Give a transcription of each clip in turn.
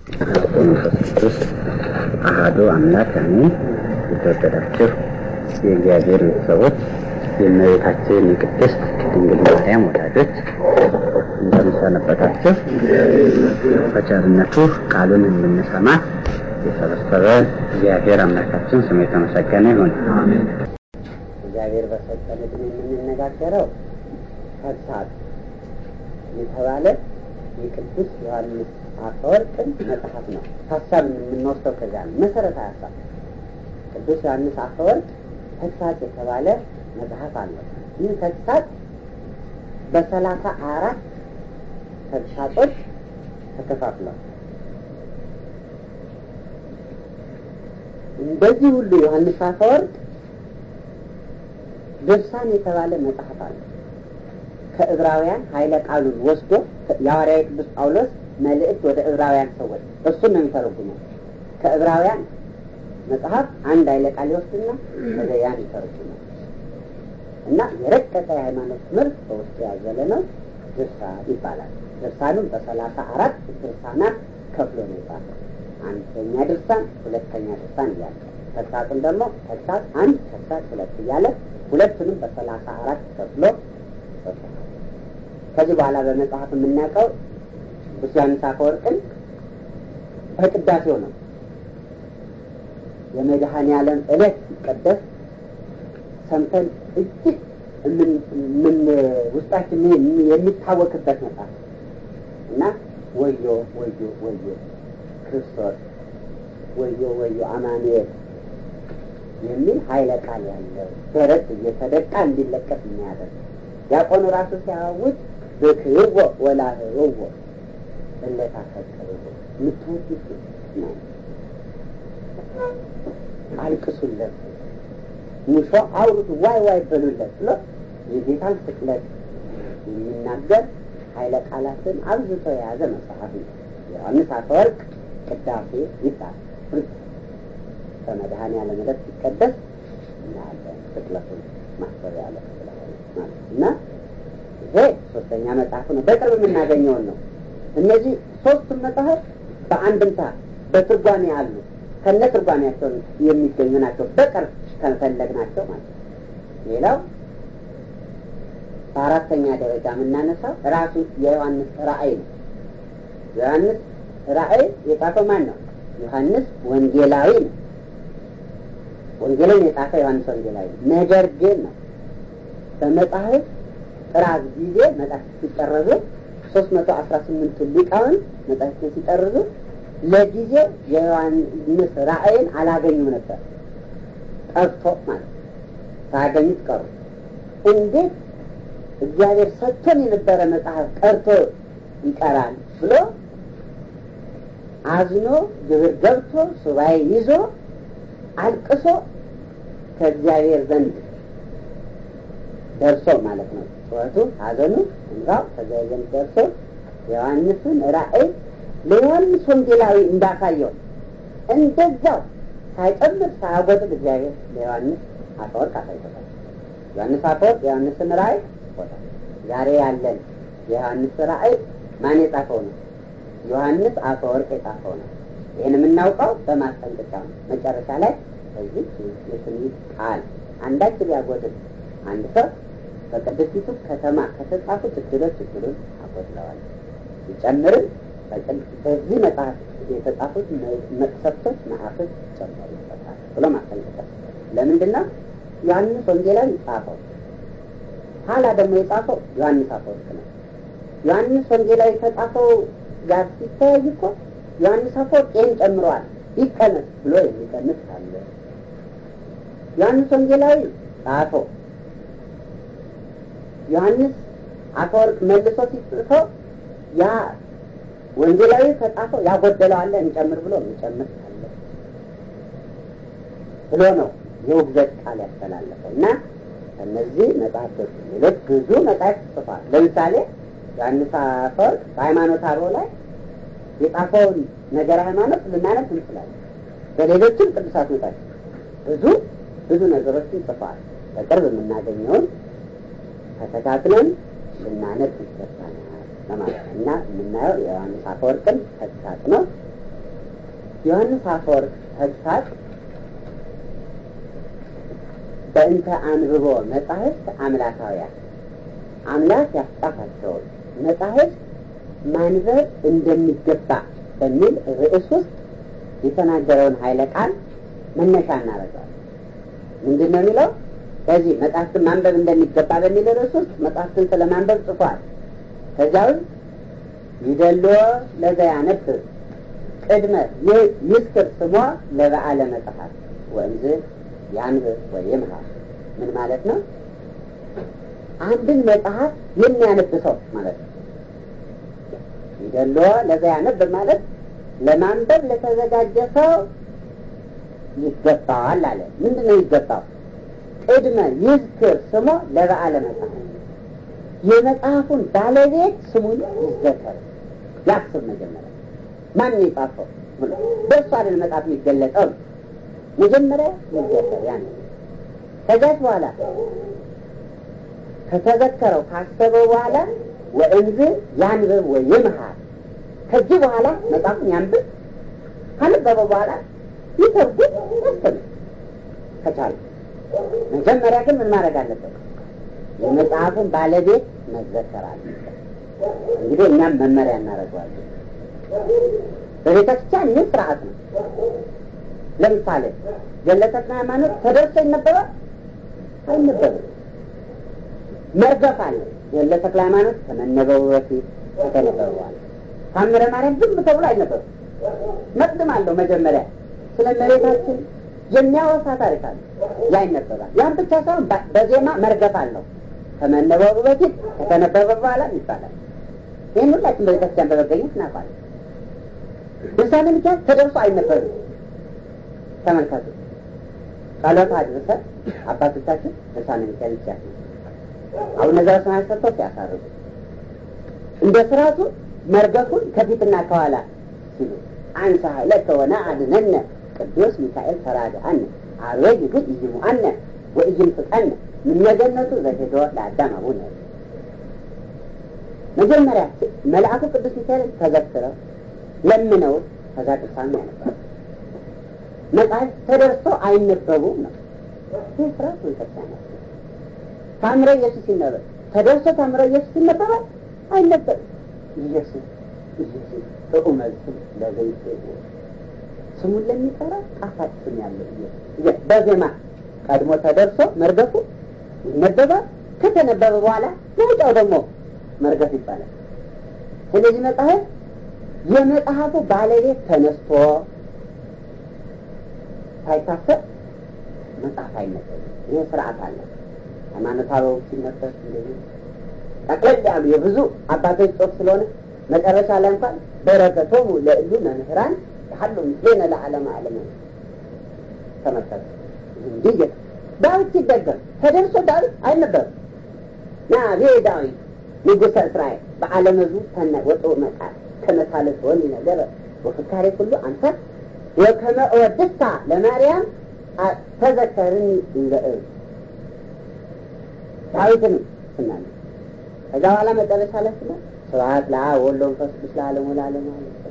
መንፈስ ቅዱስ አሐዱ አምላክ አሜን። የተወደዳችሁ የእግዚአብሔር ቤተሰቦች የእመቤታችን የቅድስት ድንግል ማርያም ወዳጆች እንደምሰነበታችሁ። በቸርነቱ ቃሉን እንድንሰማ የሰበሰበ እግዚአብሔር አምላካችን ስሙ የተመሰገነ ይሁን። እግዚአብሔር በሰጠን ዕድሜ የምንነጋገረው ተግሳጽ የተባለ የቅዱስ ዮሐንስ አፈወርቅን መጽሐፍ ነው። ሀሳብ የምንወስደው ከዚያ ነው። መሰረታዊ ሀሳብ ቅዱስ ዮሐንስ አፈወርቅ ተግሳጽ የተባለ መጽሐፍ አለው። ይህ ተግሳጽ በሰላሳ አራት ተግሳጾች ተከፋፍሏል። እንደዚህ ሁሉ ዮሐንስ አፈወርቅ ድርሳን የተባለ መጽሐፍ አለ። ከዕብራውያን ኃይለ ቃሉን ወስዶ የሐዋርያዊ ቅዱስ ጳውሎስ መልእክት ወደ ዕብራውያን ሰዎች እሱን ነው የሚተረጉመው። ከዕብራውያን መጽሐፍ አንድ ኃይለ ቃል ይወስድና ወደ ያን ይተረጉመው እና የረቀቀ የሃይማኖት ትምህርት በውስጡ ያዘለ ነው። ድርሳን ይባላል። ድርሳኑም በሰላሳ አራት ድርሳናት ከፍሎ ነው የጻፈው። አንደኛ ድርሳን፣ ሁለተኛ ድርሳን እያለ ተግሳጽን ደግሞ ተግሳጽ አንድ፣ ተግሳጽ ሁለት እያለ ሁለቱንም በሰላሳ አራት ከፍሎ ከዚህ በኋላ በመጽሐፍ የምናውቀው ቅዱስ ዮሐንስ አፈወርቅን በቅዳሴው ነው። የመድኃኔ ዓለም ዕለት ሲቀደስ ሰምተን እጅግ ምን ውስጣችን የሚታወቅበት መጽሐፍ እና ወዮ ወዮ ወዮ ክርስቶስ ወዮ ወዮ አማኑኤል የሚል ኃይለ ቃል ያለው ደረት እየተደቃ እንዲለቀስ የሚያደርግ ዲያቆኑ ራሱ ሲያውጅ ብክርዎ ወላህርዎ እለታፈቅርዎ የምትወዱት ነው አልቅሱለት፣ ሙሾ አውሩት፣ ዋይ ዋይ በሉለት ብሎ የጌታን ስቅለት የሚናገር ኃይለ ቃላትን አብዝቶ የያዘ መጽሐፍ ነው። ዮሐንስ አፈወርቅ ቅዳሴ ይባላል። በመድኃኔ ዓለም ዕለት ሲቀደስ እናያለን። ስቅለቱን ማሰብ ያለ ማለት እና ይሄ ሶስተኛ መጽሐፍ ነው። በቅርብ የምናገኘውን ነው። እነዚህ ሶስቱም መጽሐፍ በአንድምታ በትርጓሜ አሉ። ከነ ትርጓሜያቸው የሚገኙ ናቸው። በቅርብ ከፈለግናቸው ማለት ነው። ሌላው በአራተኛ ደረጃ የምናነሳው ራሱ የዮሐንስ ራእይ ነው። ዮሐንስ ራእይ የጻፈው ማን ነው? ዮሐንስ ወንጌላዊ ነው። ወንጌልን የጻፈ ዮሐንስ ወንጌላዊ ነው። ነገር ግን ነው በመጽሐፍ ጥራዝ ጊዜ መጽሐፍ ሲጠረዙ ሶስት መቶ አስራ ስምንቱ ሊቃውን መጽሐፍትን ሲጠርዙ ለጊዜው የዮሐንስ ራእይን አላገኙም ነበር። ጠፍቶ ማለት ሳያገኙት ቀሩ። እንዴት እግዚአብሔር ሰጥቶን የነበረ መጽሐፍ ቀርቶ ይቀራል ብሎ አዝኖ ግብር ገብቶ ሱባኤ ይዞ አልቅሶ ከእግዚአብሔር ዘንድ ደርሶ ማለት ነው። ጩኸቱ፣ ሐዘኑ፣ እንባው ከእግዚአብሔር ዘንድ ደርሶ የዮሐንስን ራእይ ለዮሐንስ ወንጌላዊ እንዳሳየው እንደዛው ሳይጨምር ሳያጎጥል እግዚአብሔር ለዮሐንስ አፈወርቅ አሳይቶታል። ዮሐንስ አፈወርቅ የዮሐንስን ራእይ ጽፎታል። ዛሬ ያለን የዮሐንስ ራእይ ማን የጻፈው ነው? ዮሐንስ አፈወርቅ የጻፈው ነው። ይህን የምናውቀው በማስጠንቀቂያ ነው። መጨረሻ ላይ በዚህ የትንቢት ቃል አንዳች ሊያጎድል አንድ ሰው በቅድስቲቱ ከተማ ከተጻፉት እድሎች እድሉን አጎድለዋል፣ ይጨምርም በዚህ መጽሐፍ የተጻፉት መቅሰፍቶች መዓቶች ጨመሩ ይሰጣል ብሎ ማስጠንቀቂያ። ለምንድን ነው ዮሐንስ ወንጌላዊ ጻፈው፣ ኋላ ደግሞ የጻፈው ዮሐንስ አፈወርቅ ነው። ዮሐንስ ወንጌላዊ ከጻፈው ጋር ሲተያይ እኮ ዮሐንስ አፈወርቅ ይህን ጨምረዋል ይቀነስ ብሎ የሚቀንስ ካለ ዮሐንስ ወንጌላዊ ጻፈው ዮሐንስ አፈወርቅ መልሶ ሲጽፈው ያ ወንጌላዊ ከጻፈው ያጎደለው አለ እንጨምር ብሎ የሚጨምር አለ ብሎ ነው የውግዘት ቃል ያስተላለፈው እና እነዚህ መጽሐፍቶች ሌሎች ብዙ መጽሐፍ ጽፏል። ለምሳሌ ዮሐንስ አፈወርቅ በሃይማኖት አበው ላይ የጻፈውን ነገረ ሃይማኖት ልናነብ እንችላለን። በሌሎችም ቅዱሳት መጽሐፍ ብዙ ብዙ ነገሮችን ጽፏል። በቅርብ የምናገኘውን ተከታትለን ልናነብ ይገባናል ለማለት ነው እና የምናየው የዮሐንስ አፈወርቅን ተግሳጽ ነው። ዮሐንስ አፈወርቅ ተግሳጽ በእንተ አንብቦ መጻሕፍት አምላካውያን አምላክ ያስጻፋቸውን መጻሕፍት ማንበብ እንደሚገባ በሚል ርዕስ ውስጥ የተናገረውን ኃይለ ቃል መነሻ እናደርገዋል። ምንድን ነው የሚለው? ከዚህ መጽሐፍትን ማንበብ እንደሚገባ በሚል ርዕስ ውስጥ መጽሐፍትን ስለ ማንበብ ጽፏል። ከዚያ ውስጥ ይደሎ ለዘ ያነብብ ቅድመ ይስክር ስሞ ለበዓለ መጽሐፍ ወንዝ ያንብብ ወይምሃር ምን ማለት ነው? አንድን መጽሐፍ የሚያነብ ሰው ማለት ነው። ይደሎ ለዛ ያነብ ማለት ለማንበብ ለተዘጋጀ ሰው ይገባዋል አለ። ምንድን ነው ይገባው? ቅድመ ይዝክር ስሞ ለበዓለ መጽሐፍ የመጽሐፉን ባለቤት ስሙን ይዘከር ያስብ። መጀመሪያ ማን ነው የጻፈው ብሎ በእሱ አይደል መጽሐፍ የሚገለጸው። መጀመሪያ ይዘከር ያን ከዛች በኋላ ከተዘከረው ካሰበው በኋላ ወእንዝ ያንብብ ወይ ይምሃር ከዚህ በኋላ መጽሐፉን ያንብብ ካነበበ በኋላ ይተርጉም ያስተምር ከቻለ። መጀመሪያ ግን ምን ማድረግ አለበት? የመጽሐፉን ባለቤት መዘከር አለበት። እንግዲህ እኛም መመሪያ እናደርገዋለን። በቤተ ክርስቲያን ይህ ስርዓት ነው። ለምሳሌ ገድለ ተክለ ሃይማኖት ተደርሶ ይነበባል አይነበብም? መርገፍ አለ። ገድለ ተክለ ሃይማኖት ከመነበቡ በፊት ከተነበበ በኋላ ታምረ ማርያም ዝም ተብሎ አይነበብም። መቅድም አለው። መጀመሪያ ስለ መሬታችን የሚያወሳ ታሪክ አለ። ያ ይነበባል። ያን ብቻ ሳይሆን በዜማ መርገፍ አለው። ከመነበቡ በፊት ከተነበበ በኋላ ይባላል። ይህን ሁላችን በቤተክርስቲያን በመገኘት እናውቃለን። ድርሳነ ሚካኤል ተደርሶ አይነበብም። ተመልከቱ። ጸሎት አድርሰን አባቶቻችን ድርሳነ ሚካኤል ሲያስ አቡነ ዘበሰማያት ሰጥቶ ሲያሳርጉ እንደ ስርዓቱ መርገፉን ከፊትና ከኋላ ሲሉ አንሳ ኃይለከ ወነአድኅነነ ቅዱስ ሚካኤል ተራድአነ አርዌ ግን ኢይሙአነ ወኢይምስጠነ ምነገነቱ ዘሄዶ ለአዳም አቡነ መጀመሪያ መልአኩ ቅዱስ ሚካኤል ተዘክረው ለምነው ከዛ ቅዱሳን ያነባሉ። መጽሐፍ ተደርሶ አይነበቡም ነው። ይህ ስርዓት ቤተክርስቲያን ታምረ ኢየሱስ ይነበብ ተደርሶ ታምረ ኢየሱስ ይነበባል አይነበብም። ኢየሱስ ኢየሱስ ጥዑመ ስም ለዘይት ስሙን ለሚጠራ ጣፋጭ ስም ያለው ኢየሱስ በዜማ ቀድሞ ተደርሶ መርገፉ ይነበባል። ከተነበበ በኋላ መውጫው ደግሞ መርገፍ ይባላል። ስለዚህ መጽሐፍ የመጽሐፉ ባለቤት ተነስቶ ሳይታሰብ መጽሐፍ አይነበብም። ይህ ስርዓት አለ። ሃይማኖታዊ ሲነበብ እንደዚህ ጠቅለል ያሉ የብዙ አባቶች ጽሑፍ ስለሆነ መጨረሻ ላይ እንኳን በረከቶሙ ለእሉ መምህራን ያሉ ምስሌነ ለዓለመ ዓለም ተመልከቱ። እንዲህ ዳዊት ሲደገም ተደርሶ ዳዊት አይነበብም። ና ቤ ዳዊት ንጉሠ እስራኤል በዓለመ ዙ ተነ ወጦ መቃል ከመሳለስ ወኒ ነገረ ወፍካሬ ኩሉ አንተ ወከመ እወድስታ ለማርያም ተዘከርኒ እንዘእ ዳዊትን ስናለ ከዛ በኋላ መጨረሻ ላይ ስለ ስብሐት ለአብ ወወልድ ወመንፈስ ቅዱስ ለዓለሙ ለዓለሙ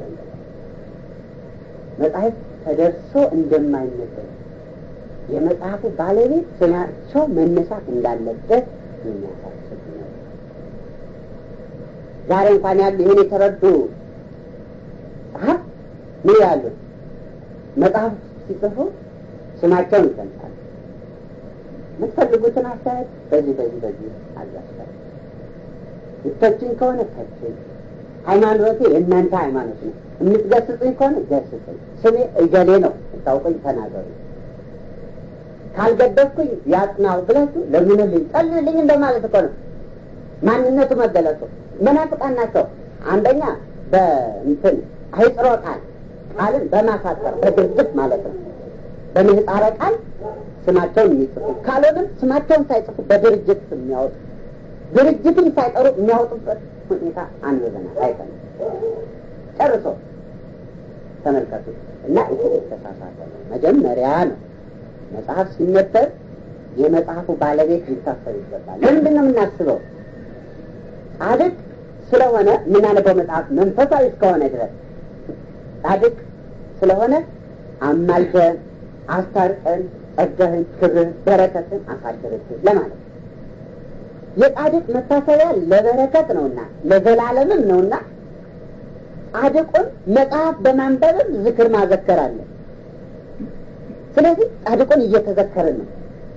መጽሐፍ ተደርሶ እንደማይነበብ የመጽሐፉ ባለቤት ስማቸው መነሳት እንዳለበት የሚያሳስብ ነው። ዛሬ እንኳን ያሉ ይህን የተረዱ ጸሐፍ ምን ያሉ መጽሐፍ ሲጽፉ ስማቸውን ይሰምጣሉ። የምትፈልጉትን አስተያየት በዚህ በዚህ በዚህ አላስታል ምተችን ከሆነ ተችን ሃይማኖቴ የእናንተ ሃይማኖት ነው። የምትገስጽኝ ከሆነ ገስጽኝ። ስሜ እገሌ ነው ታውቀኝ ተናገሩ። ካልገደፍኩኝ ያጽናው ብላችሁ ለምንልኝ ጸልልኝ እንደማለት እኮ ነው። ማንነቱ መገለጹ መናፍቃን ናቸው። አንደኛ በእንትን አይጥሮ ቃል ቃልን በማሳጠር በድርጅት ማለት ነው። በምህፃረ ቃል ስማቸውን የሚጽፉ ካልሆንም ስማቸውን ሳይጽፉ በድርጅት የሚያወጡ ድርጅትን ሳይጠሩ የሚያወጡበት ሁኔታ አንብበናል፣ አይተናል። ጨርሶ ተመልከቱ እና ይህ የተሳሳተ ነው። መጀመሪያ ነው መጽሐፍ ሲነበብ የመጽሐፉ ባለቤት ሊታሰብ ይገባል። ለምንድን ነው የምናስበው? ጻድቅ ስለሆነ የምናነበው መጽሐፍ መንፈሳዊ እስከሆነ ድረስ ጻድቅ ስለሆነ አማልደን አስታርቀን ጸጋህን፣ ክብርን፣ በረከትን አሳድርብን ለማለት ነው። የጻድቅ መታሰቢያ ለበረከት ነውና ለዘላለምም ነውና ጻድቁን መጽሐፍ በማንበብም ዝክር ማዘከር አለ። ስለዚህ ጻድቁን እየተዘከርን ነው።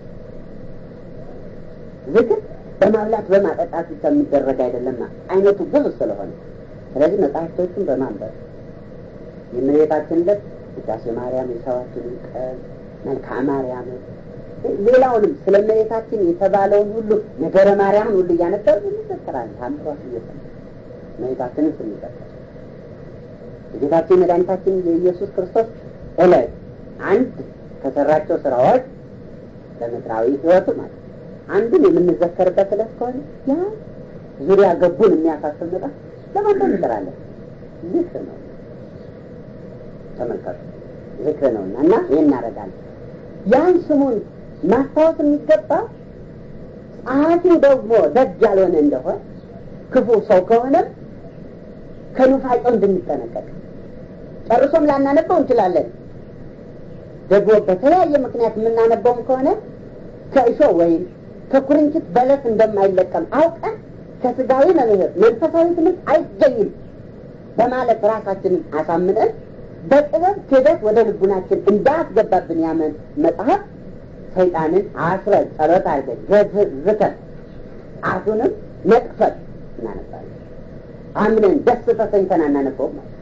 ዝክር በማብላት በማጠጣት ብቻ የሚደረግ አይደለምና አይነቱ ብዙ ስለሆነ ስለዚህ መጽሐፍቶቹን በማንበብ የእመቤታችን ዕለት ውዳሴ ማርያም፣ የሰባቱን ቀን መልክዓ ማርያም፣ ሌላውንም ስለ እመቤታችን የተባለውን ሁሉ ነገረ ማርያምን ሁሉ እያነበብ እንዘከራለን። ታምሯት እየሰማ እመቤታችንን ስንዘከር የጌታችን መድኃኒታችን የኢየሱስ ክርስቶስ ዕለት አንድ ከሰራቸው ስራዎች ለምድራዊ ሕይወቱ ማለት አንዱን የምንዘከርበት ዕለት ከሆነ ያ ዙሪያ ገቡን የሚያሳስብ መጣ ለማንበብ እንጥራለን። ዝክር ነው፣ ተመልከቱ፣ ዝክር ነውና እና ይህን እናደርጋለን። ያን ስሙን ማስታወስ የሚገባ ጸሐፊው ደግሞ ደግ ያልሆነ እንደሆነ ክፉ ሰው ከሆነም ከኑፋቄው እንድንጠነቀቅ ጨርሶም ላናነበው እንችላለን። ደግሞ በተለያየ ምክንያት የምናነበውም ከሆነ ከእሾ ወይም ከኩርንችት በለስ እንደማይለቀም አውቀን ከስጋዊ መምህር መንፈሳዊ ትምህርት አይገኝም በማለት ራሳችንን አሳምነን በጥበብ ክህደት ወደ ልቡናችን እንዳያስገባብን ያመን መጽሐፍ ሰይጣንን አስረን ጸሎት አድርገን ገዝተን አፉንም ነቅፈት እናነባለን። አምነን ደስ ተሰኝተን አናነበውም ማለት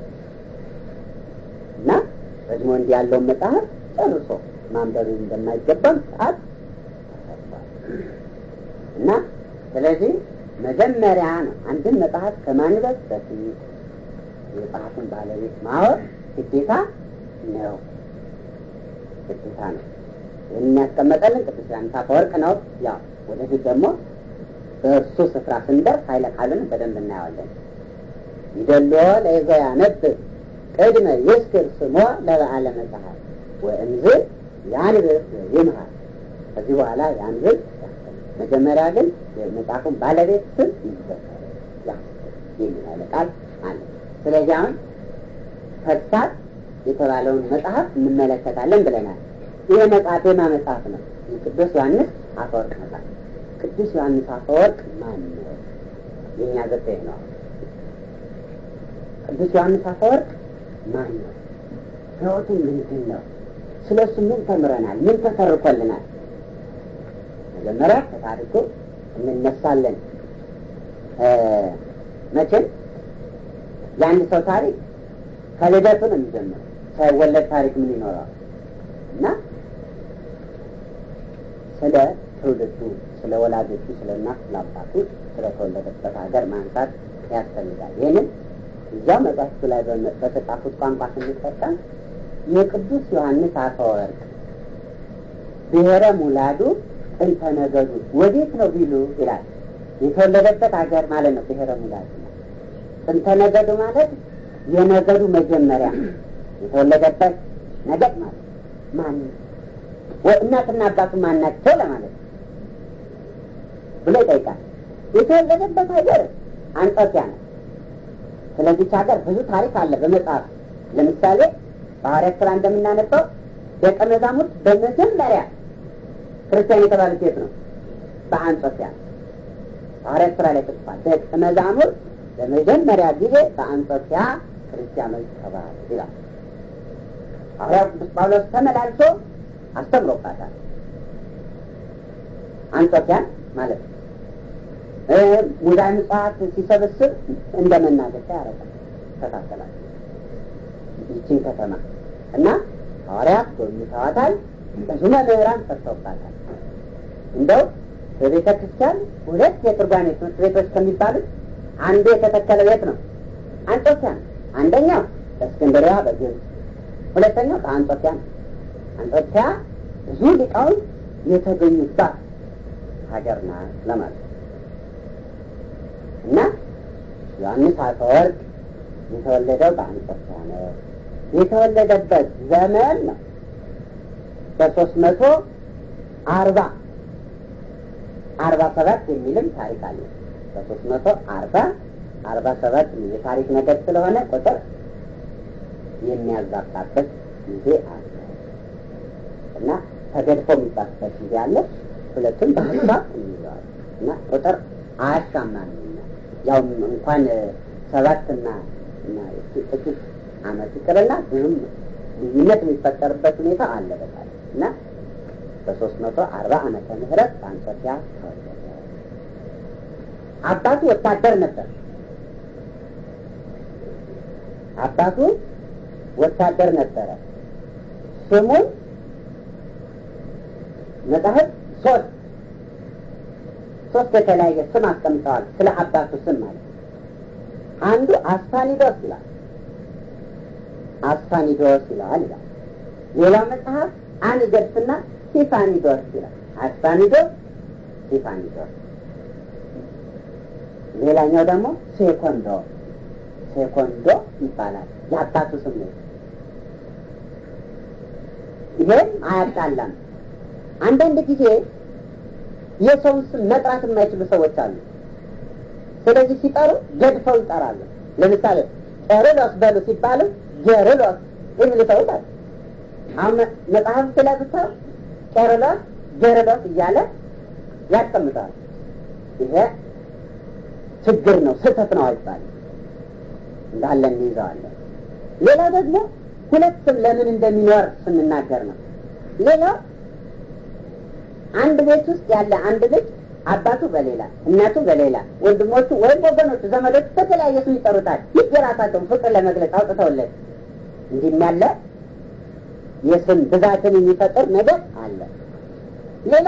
እና ደግሞ እንዲህ ያለውን መጽሐፍ ጨርሶ ማንበብ እንደማይገባም ሰዓት እና ስለዚህ መጀመሪያ ነው አንድን መጽሐፍ ከማንበብ በፊት የመጽሐፉን ባለቤት ማወቅ ግዴታ ነው፣ ግዴታ ነው። ይህን የሚያስቀመጠልን ቅዱስ ዮሐንስ አፈወርቅ ነው። ያው ወደፊት ደግሞ በእርሱ ስፍራ ስንደርስ ኃይለ ቃሉን በደንብ እናየዋለን። ይደሎ ለይዞ ያነብብ ቅድመ ይስክር ስሞ ለበዓለ መጽሐፍ ወእምዝ ያንብብ ይምሃል። ከዚህ በኋላ ያንብብ መጀመሪያ ግን የመጽሐፉን ባለቤት ስም ይዘከር የሚል ቃል አለ። ስለዚህ አሁን ፈሳት የተባለውን መጽሐፍ እንመለከታለን ብለናል። ይህ መጽሐፍ የማ መጽሐፍ ነው? የቅዱስ ዮሐንስ አፈወርቅ መጽሐፍ። ቅዱስ ዮሐንስ አፈወርቅ ማን ነው? የእኛ ዘጠኝ ነው። ቅዱስ ዮሐንስ አፈወርቅ ማን ነው? ሕይወቱ ምንድን ነው? ስለ እሱ ምን ተምረናል? ምን ተሰርኮልናል? መጀመሪያ ከታሪኩ እንነሳለን። መቼም የአንድ ሰው ታሪክ ከልደቱ ነው የሚጀምረው። ሳይወለድ ታሪክ ምን ይኖረዋል? እና ስለ ትውልዱ፣ ስለ ወላጆቹ፣ ስለ እናት፣ ስለ አባቱ፣ ስለተወለደበት ሀገር ማንሳት ያስፈልጋል። ይህንን እዚያው መጽሐፍቱ ላይ በተጻፉት ቋንቋ ስንጠቀም የቅዱስ ዮሐንስ አፈወርቅ ብሔረ ሙላዱ ጥንተ ነገዱ ወዴት ነው ቢሉ ይላል። የተወለደበት ሀገር ማለት ነው ብሔረ ሙላዱ። ጥንተ ነገዱ ማለት የነገዱ መጀመሪያ የተወለደበት ነገድ ማለት ማን እናትና አባቱ ማን ናቸው ለማለት ብሎ ይጠይቃል። የተወለደበት ሀገር አንጾኪያ ነው። ስለዚች ሀገር ብዙ ታሪክ አለ በመጽሐፍ ለምሳሌ በሐዋርያት ሥራ እንደምናነበው ደቀ መዛሙርት በመጀመሪያ ክርስቲያን የተባሉት የት ነው? በአንጾኪያ ሐዋርያት ሥራ ላይ ተጽፏል። ደቀ መዛሙርት በመጀመሪያ ጊዜ በአንጾኪያ ክርስቲያኖች ተባሉ ይላል። ሐዋርያው ቅዱስ ጳውሎስ ተመላልሶ አስተምሮባታል። አንጾኪያን ማለት ነው። ሙዳይ ምጽዋት ሲሰበስብ እንደ መናገሻ ያደርጋል። ተካከላል ይችን ከተማ እና ሐዋርያት ጎብኝተዋታል። ብዙ መምህራን ሰርተውባታል። እንደው በቤተ ክርስቲያን ሁለት የትርጓሜ ትምህርት ቤቶች ከሚባሉት አንዱ የተተከለ ቤት ነው አንጾኪያ ነው። አንደኛው በእስክንድሪያ በግብፅ፣ ሁለተኛው በአንጾኪያ ነው። አንጾኪያ ብዙ ሊቃውንት የተገኙባት ሀገር ናት ለማለት እና ዮሐንስ አፈወርቅ የተወለደው በአንጾኪያ ነው። የተወለደበት ዘመን ነው በሶስት መቶ አርባ አርባ ሰባት የሚልም ታሪክ አለ። በሶስት መቶ አርባ አርባ ሰባት የታሪክ ነገር ስለሆነ ቁጥር የሚያዛባበት ጊዜ አለ እና ተገድፎ የሚባልበት ጊዜ አለ። ሁለቱም በሀሳብ እንይዘዋል እና ቁጥር አያሻማም። ያው እንኳን ሰባትና እና ጥቂት ዓመት ይቅርና ብዙም ልዩነት የሚፈጠርበት ሁኔታ አለ በጣም እና በሶስት መቶ አርባ ዓመተ ምህረት በአንጾኪያ ተወለደ። አባቱ ወታደር ነበር። አባቱ ወታደር ነበረ። ስሙን መጽሐፍ ሶስት ሶስት የተለያየ ስም አስቀምጠዋል። ስለ አባቱ ስም ማለት አንዱ አስፋኒዶስ ይላል። አስፋኒዶስ ይለዋል ይላል። ሌላው መጽሐፍ አንገድስና ሲፋኒዶስ ይላል። አስፋኒዶስ፣ ሲፋኒዶስ። ሌላኛው ደግሞ ሴኮንዶ ሴኮንዶ ይባላል። የአባቱ ስም ነው። ይሄም አያጣላም። አንዳንድ ጊዜ የሰውን ስም መጥራት የማይችሉ ሰዎች አሉ። ስለዚህ ሲጠሩ ገድፈው ይጠራሉ። ለምሳሌ ቄርሎስ በሉ ሲባሉ ጌርሎስ የሚሉ ሰዎች አሉ። አሁን መጽሐፍ ስለብሰው ቄርሎስ ጌርሎስ እያለ ያስቀምጣል። ይሄ ችግር ነው፣ ስህተት ነው አይባልም። እንዳለ እንይዘዋለን። ሌላው ደግሞ ሁለት ስም ለምን እንደሚኖር ስንናገር ነው። ሌላው አንድ ቤት ውስጥ ያለ አንድ ልጅ አባቱ በሌላ እናቱ በሌላ ወንድሞቹ ወይም ወገኖቹ ዘመዶቹ በተለያየ ስም ይጠሩታል። ይህ የራሳቸውን ፍቅር ለመግለጽ አውጥተውለት እንዲህም ያለ የስም ብዛትን የሚፈጥር ነገር አለ። ሌላ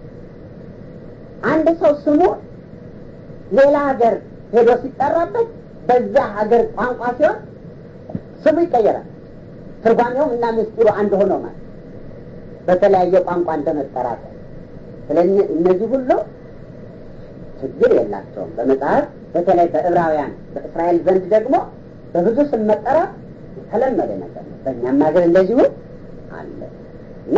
አንድ ሰው ስሙ ሌላ ሀገር ሄዶ ሲጠራበት በዛ ሀገር ቋንቋ ሲሆን ስሙ ይቀየራል። ትርጓሜውም እና ምስጢሩ አንድ ሆኖ ማለት በተለያየ ቋንቋ እንደመጠራት ስለዚህ እነዚህ ሁሉ ችግር የላቸውም። በመጽሐፍ በተለይ በዕብራውያን በእስራኤል ዘንድ ደግሞ በብዙ ስም መጠራት የተለመደ ነገር ነው። በእኛም ሀገር እንደዚሁ አለ እና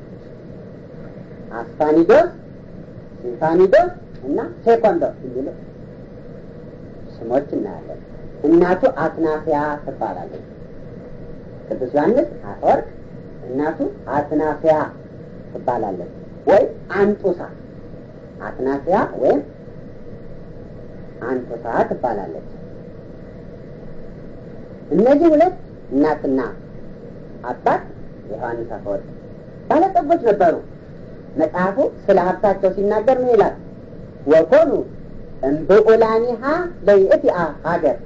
አስፋኒዶስ፣ ሲፋኒዶስ እና ሴኮንዶስ የሚሉ ስሞች እናያለን። እናቱ አትናፊያ ትባላለች። ቅዱስ ዮሐንስ አፈወርቅ እናቱ አትናፊያ ትባላለች ወይም አንጡሳ አትናፊያ ወይም አንጡሳ ትባላለች። እነዚህ ሁለት እናትና አባት የዮሐንስ አፈወርቅ ባለጠጎች ነበሩ። መጽሐፉ ስለ ሀብታቸው ሲናገር ምን ይላል? ወኮኑ እምብዑላኒሃ ለይእቲአ ሀገር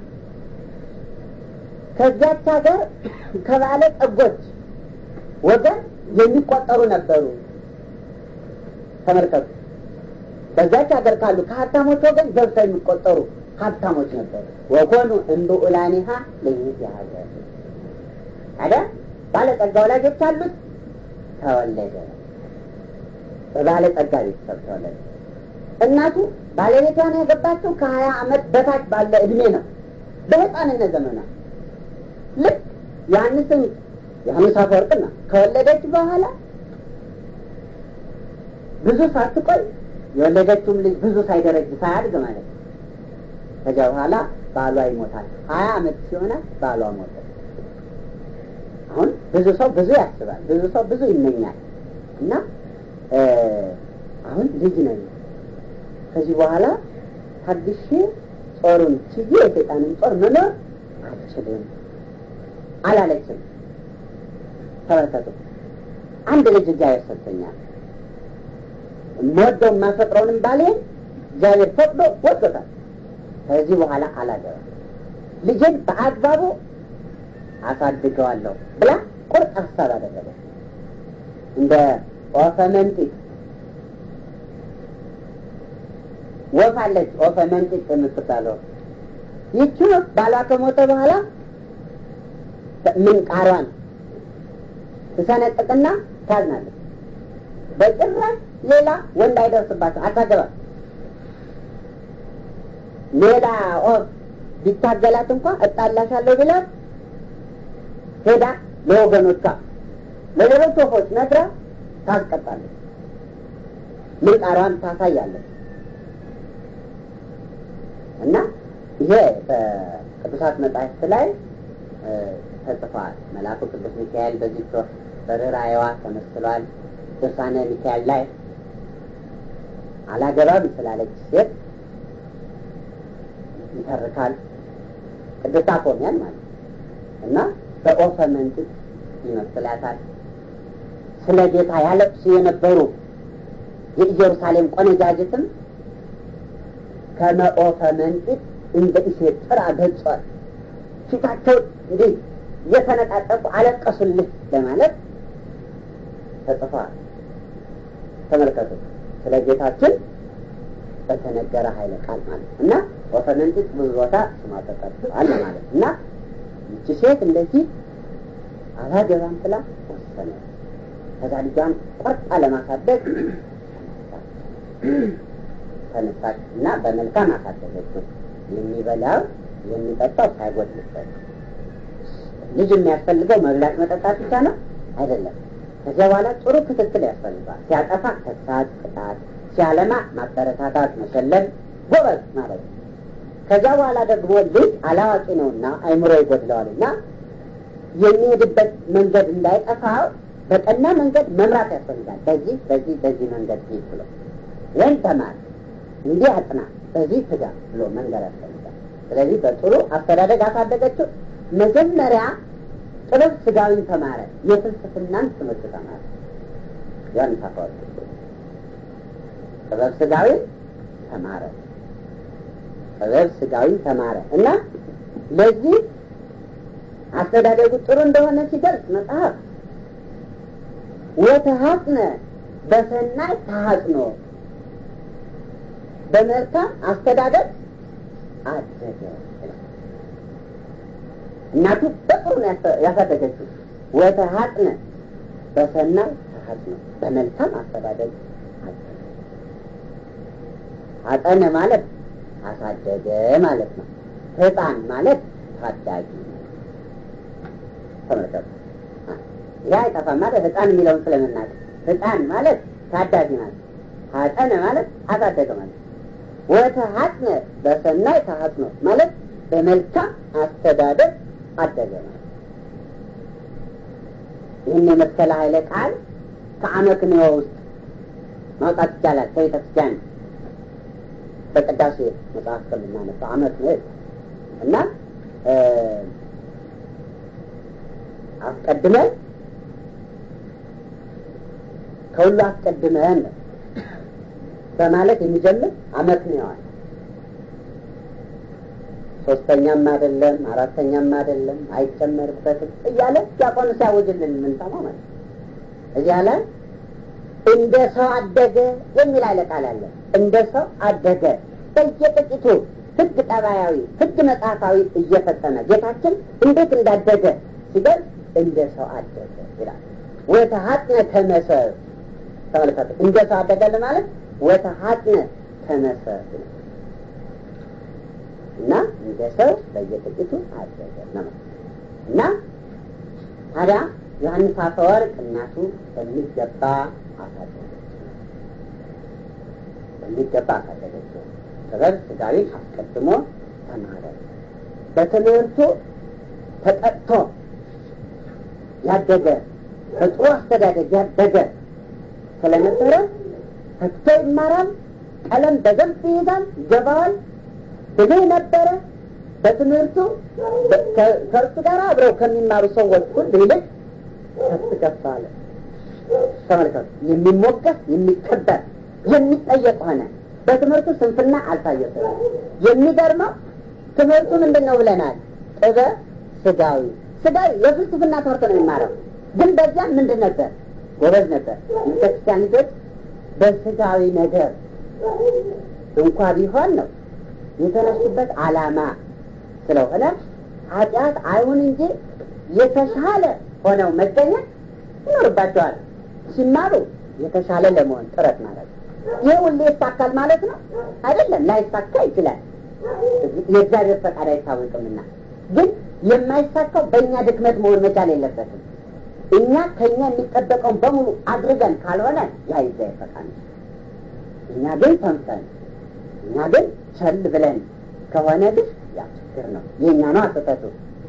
ከዚያች ሀገር ከባለ ጠጎች ወገን የሚቆጠሩ ነበሩ። ተመልከቱ። በዛች ሀገር ካሉ ከሀብታሞች ወገን ገብተው የሚቆጠሩ ሀብታሞች ነበሩ። ወኮኑ እምብዑላኒሃ ለይእቲአ ሀገር ታዲያ ባለጸጋ ወላጆች አሉት። ተወለደ። በባለጸጋ ቤተሰብ ተወለደ። እናቱ ባለቤቷን ያገባችው ከሀያ ዓመት በታች ባለ እድሜ ነው። በህፃንነት ዘመኗ ልክ ዮሐንስን ዮሐንስ አፈወርቅና ከወለደች በኋላ ብዙ ሳትቆይ የወለደችውም ልጅ ብዙ ሳይደረጅ ሳያድግ ማለት ነው። ከዚያ በኋላ ባሏ ይሞታል። ሀያ ዓመት ሲሆናት ባሏ ሞተ። አሁን ብዙ ሰው ብዙ ያስባል፣ ብዙ ሰው ብዙ ይመኛል እና አሁን ልጅ ነኝ ከዚህ በኋላ ታግሼ ጦሩን ችዬ የሰይጣንን ጦር መኖር አልችልም አላለችም። ተመልከቱ፣ አንድ ልጅ እግዚአብሔር ሰጥቶኛል። የምወደው የማፈቅረውንም ባሌን እግዚአብሔር ፈቅዶ ወዶታል። ከዚህ በኋላ አላገባም፣ ልጄን በአግባቡ አሳድገዋለሁ ብላ ቁርጥ ሀሳብ አደረገ። እንደ ወፈ መንጢቅ ወፍ አለች፣ ወፈ መንጢቅ የምትባለው ይቺ ወፍ ባሏ ከሞተ በኋላ ምንቃሯን ትሰነጥቅና ታዝናለች። በጭራሽ ሌላ ወንድ አይደርስባትም፣ አታገባም። ሌላ ወፍ ቢታገላት እንኳ እጣላሻለሁ ቢላት ሄዳ ለወገኖቿ ለሌሎች ወፎች ነግራ ታስቀጣለች። ምንቃሯን ታሳያለች። እና ይሄ በቅዱሳት መጻሕፍት ላይ ተጽፈዋል። መልአኩ ቅዱስ ሚካኤል በዚህ በርኅራኄዋ ተመስሏል። ድርሳነ ሚካኤል ላይ አላገባም ስላለች ሴት ይተርካል። ቅዱስ አፎሚያን ማለት እና በኦፈ መንጥቅ ይመስላታል። ስለ ጌታ ያለቅሱ የነበሩ የኢየሩሳሌም ቆነጃጅትም ከመኦፈ መንጥቅ እንደ እሴት ጥራ ገጿል። ፊታቸው እንዲህ እየተነጣጠቁ አለቀሱልህ ለማለት ተጽፏል። ተመልከቱ። ስለ ጌታችን በተነገረ ኃይለ ቃል ማለት እና ወፈ መንጥቅ ብዙ ቦታ ስሟ ተጠርቷል ማለት እና ይቺ ሴት እንደዚህ አላገባም ብላ ወሰነ። ከዛ ልጇን ቆርጣ ለማሳደግ ተነሳች እና በመልካም አሳደገችው። የሚበላው የሚጠጣው ሳይጎድልበት። ልጅ የሚያስፈልገው መብላት መጠጣት ብቻ ነው አይደለም። ከዚያ በኋላ ጥሩ ክትትል ያስፈልጋል። ሲያጠፋ ተግሳጽ፣ ቅጣት፣ ሲያለማ ማበረታታት፣ መሸለም፣ ጎበዝ ማለት ነው። ከዚያ በኋላ ደግሞ ልጅ አላዋቂ ነውና አይምሮ ይጎድለዋልና የሚሄድበት መንገድ እንዳይጠፋው በቀና መንገድ መምራት ያስፈልጋል። በዚህ በዚህ በዚህ መንገድ ሂድ ብሎ ይህን ተማር፣ እንዲህ አጥና፣ በዚህ ትጋ ብሎ መንገድ ያስፈልጋል። ስለዚህ በጥሩ አስተዳደግ አሳደገችው። መጀመሪያ ጥበብ ስጋዊን ተማረ፣ የፍልስፍናን ትምህርት ተማረ። ዮሐንስ አፈወርቅ ጥበብ ስጋዊን ተማረ፣ ጥበብ ስጋዊን ተማረ እና ለዚህ አስተዳደጉ ጥሩ እንደሆነ ሲገልጽ መጽሐፍ ወተሐጽነ በሰናይ ተሐጽኖ በመልካም አስተዳደግ አደገ። እናቱ በጥሩ ነው ያሳደገችው። ወተሐጽነ በሰናይ ተሐጽኖ በመልካም አስተዳደግ አደገ። አጠነ ማለት አሳደገ ማለት ነው። ሕፃን ማለት ታዳጊ ተመልከቱ። ይህ አይጠፋም ማለት ህፃን የሚለውን ስለምናውቅ ህፃን ማለት ታዳጊ ማለት ሀጠነ ማለት አሳደገ ማለት ወተሐጽነ በሰናይ ተሐጽኖ ማለት በመልካም አስተዳደግ አደገ ማለት ይህን የመሰለ ኃይለ ቃል ከአመክንዮ ውስጥ ማውጣት ይቻላል። ከቤተ ክርስቲያን በቅዳሴ መጽሐፍ ከምናነሳው አመክንዮ እና አስቀድመን ከሁሉ አስቀድመን በማለት የሚጀምር አመክንዮዋል። ሶስተኛም አይደለም አራተኛም አይደለም አይጨመርበትም እያለ ዲያቆኑ ሲያውጅልን የምንሰማው ማለት እዚያ ላይ እንደ ሰው አደገ የሚል ኃይለ ቃል አለ። እንደ ሰው አደገ በየጥቂቱ ሕግ ጠባያዊ ሕግ መጽሐፋዊ እየፈጸመ ጌታችን እንዴት እንዳደገ ሲገልጽ እንደ ሰው አደገ ይላል። ወተሐጽነ ከመሰብ ተመልከቱ። እንደ ሰው አደገ ማለት ወተሐጽነ ከመሰብ እና እንደ ሰው በየጥቂቱ አደገ ነው እና ታዲያ ዮሐንስ አፈወርቅ እናቱ በሚገባ አሳደገች በሚገባ አሳደገችው። ጥበብ ስጋዊ አስቀድሞ ተማረ። በትምህርቱ ተጠጥቶ ያደገ በጥሩ አስተዳደግ ያደገ ስለነበረ ተግቶ ይማራል። ቀለም በደንብ ይይዛል፣ ይገባዋል። ብልህ ነበረ። በትምህርቱ ከእርሱ ጋር አብረው ከሚማሩ ሰዎች ሁሉ ይልቅ ከፍ ከፍ አለ። ተመልከቱ። የሚሞገስ የሚከበር የሚጠየቅ ሆነ። በትምህርቱ ስንፍና አልታየበትም። የሚገርመው ትምህርቱ ምንድን ነው ብለናል? ጥበብ ስጋዊ ስጋዊ የፍልስፍና ትምህርት ነው የሚማረው። ግን በዚያ ምንድን ነበር? ጎበዝ ነበር። ቤተክርስቲያን ልጆች በስጋዊ ነገር እንኳ ቢሆን ነው የተነሱበት ዓላማ ስለሆነ ኃጢአት አይሁን እንጂ የተሻለ ሆነው መገኘት ይኖርባቸዋል። ሲማሩ የተሻለ ለመሆን ጥረት ማለት ነው። ይህ ሁሌ ይሳካል ማለት ነው አይደለም። ላይሳካ ይችላል። የእግዚአብሔር ፈቃድ አይታወቅምና፣ ግን የማይሳካው በእኛ ድክመት መሆን መቻል የለበትም። እኛ ከእኛ የሚጠበቀውን በሙሉ አድርገን ካልሆነ ያ የእግዚአብሔር ፈቃድ ነው። እኛ ግን ተንፈን እኛ ግን ቸል ብለን ከሆነ ግን ያ ችግር ነው። የእኛ ነው አስተቱ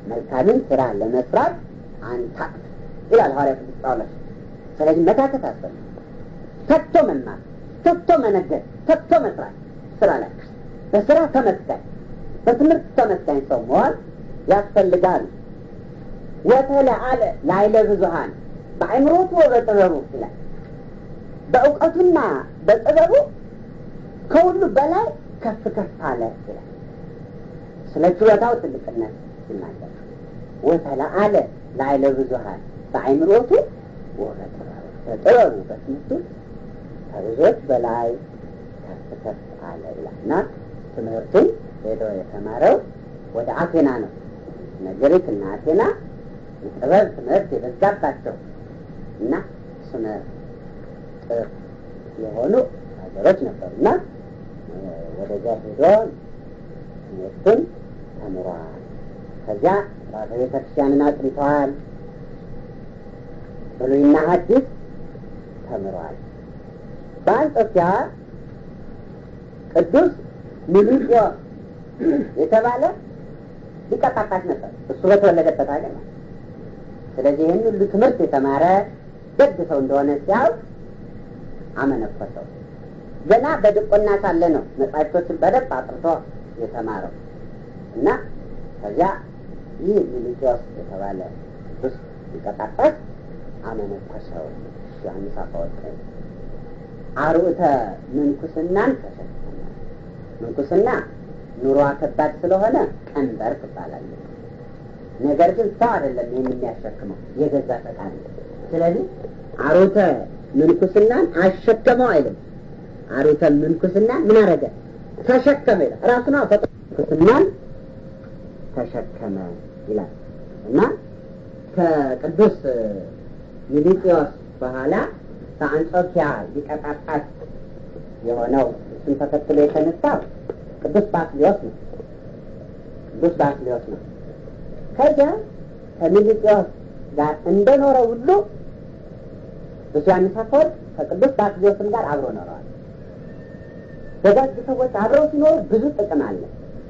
መልካምን ስራ ለመስራት አንታቅ ይላል ሐዋርያ ቅዱስ ጳውሎስ። ስለዚህ መታከት አስፈል ተግቶ መማር፣ ተግቶ መነገድ፣ ተግቶ መስራት ስራ ላይ በስራ ተመስጋኝ፣ በትምህርት ተመስጋኝ ሰው መዋል ያስፈልጋል። ወተለአለ ላይለ ብዙሃን በአእምሮቱ በጥበቡ ይላል። በእውቀቱና በጥበቡ ከሁሉ በላይ ከፍ ከፍ አለ ይላል። ስለ ችሎታው ትልቅነት ይናገር። ወተለአለ ላይለ ብዙሃን በአእምሮቱ ወበጥበቡ በጥበቡ በትምህርቱ ከብዙዎች በላይ ከፍ ከፍ አለ ይላል እና ትምህርቱን ሄዶ የተማረው ወደ አቴና ነው። ግሪክ እና አቴና የጥበብ ትምህርት የበዛባቸው እና ስነ ጥር የሆኑ ሀገሮች ነበሩ እና ወደዚያ ሄዶ ትምህርቱን ተምሯል። ከዚያ ራሰ ቤተ ክርስቲያንን አጥንተዋል። ብሉይና ሐዲስ ተምሯል። በአንጾኪያ ቅዱስ ሚሊጢዮስ የተባለ ሊቀ ጳጳስ ነበር። እሱ በተወለደበት ሀገር ነው። ስለዚህ ይህን ሁሉ ትምህርት የተማረ ደግ ሰው እንደሆነ ሲያውቅ አመነኮሰው። ገና በድቆና ሳለ ነው መጻሕፍቶችን በደንብ አጥርቶ የተማረው እና ከዚያ ይህ ሚሊጢዮስ የተባለ ቅዱስ ሊቀ ጳጳስ አመነኮሰው። ዮሐንስ አፈወርቅ አርዑተ ምንኩስናን ተሸከመ። ምንኩስና ኑሮ ከባድ ስለሆነ ቀንበር ትባላለች። ነገር ግን ሰው አይደለም ይህን የሚያሸክመው የገዛ ፈቃድ። ስለዚህ አርዑተ ምንኩስናን አሸከመው አይልም። አርዑተ ምንኩስናን ምን አደረገ? ተሸከመ ይላል። ራሱ ነው ምንኩስናን ተሸከመ ይላል እና ከቅዱስ ሚሊጢዮስ በኋላ በአንጾኪያ ሊቀ ጳጳስ የሆነው እሱን ተከትሎ የተነሳው ቅዱስ ባስልዮስ ነው። ቅዱስ ባስልዮስ ነው። ከዚያ ከሚሊጢዮስ ጋር እንደኖረ ሁሉ ቅዱስ ዮሐንስ አፈወርቅ ከቅዱስ ባስልዮስም ጋር አብሮ ኖረዋል። ደጋግ ሰዎች አብረው ሲኖሩ ብዙ ጥቅም አለ።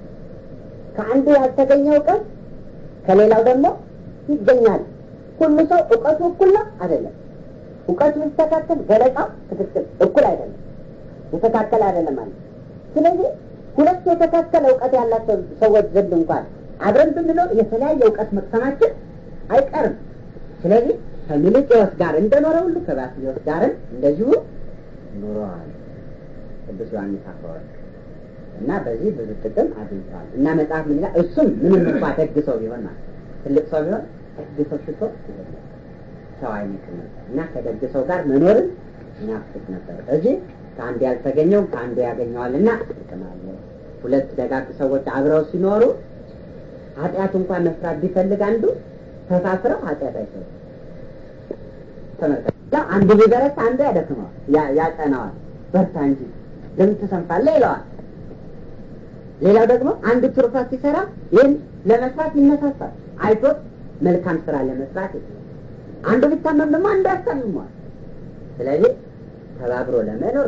ከአንዱ ያልተገኘ እውቀት ከሌላው ደግሞ ይገኛል። ሁሉ ሰው እውቀቱ እኩል ነው አይደለም። እውቀቱ ሲስተካከል ገለጻው ትክክል እኩል አይደለም፣ የተካከለ አይደለም ማለት። ስለዚህ ሁለት የተካከለ እውቀት ያላቸው ሰዎች ዘንድ እንኳን አብረን ብንለው የተለያየ እውቀት መቅሰማችን አይቀርም። ስለዚህ ከሚሊጢዮስ ጋር እንደኖረ ሁሉ ከባስልዮስ ጋርም እንደዚሁ ኑረዋል ቅዱስ ዮሐንስ አፈወርቅ እና በዚህ ብዙ ጥቅም አግኝተዋል። እና መጽሐፍ ምን ይላል? እሱም ምንም እንኳ ደግ ሰው ቢሆን ማለት ትልቅ ሰው ቢሆን ደግ ሰው ሽቶ ይሆናል ሰው አይነትም ነበር እና ከደግ ሰው ጋር መኖርን ይናፍቅ ነበር። እዚህ ከአንዱ ያልተገኘው ከአንዱ ያገኘዋል እና ጥቅም አለ። ሁለት ደጋግ ሰዎች አብረው ሲኖሩ ኃጢአት እንኳን መስራት ቢፈልግ አንዱ ተሳስረው ኃጢአት አይሰሩ ተመልከት። አንዱ ቢበረታ አንዱ ያደክመዋል፣ ያጸናዋል። በርታ እንጂ ለምን ትሰንፋለህ ይለዋል። ሌላው ደግሞ አንዱ ትሩፋት ሲሰራ ይህን ለመስራት ይነሳሳል። አይቶት መልካም ስራ ለመስራት ይችላል። አንዱ ቢታመም ደግሞ አንዱ ያስታምመዋል። ስለዚህ ተባብሮ ለመኖር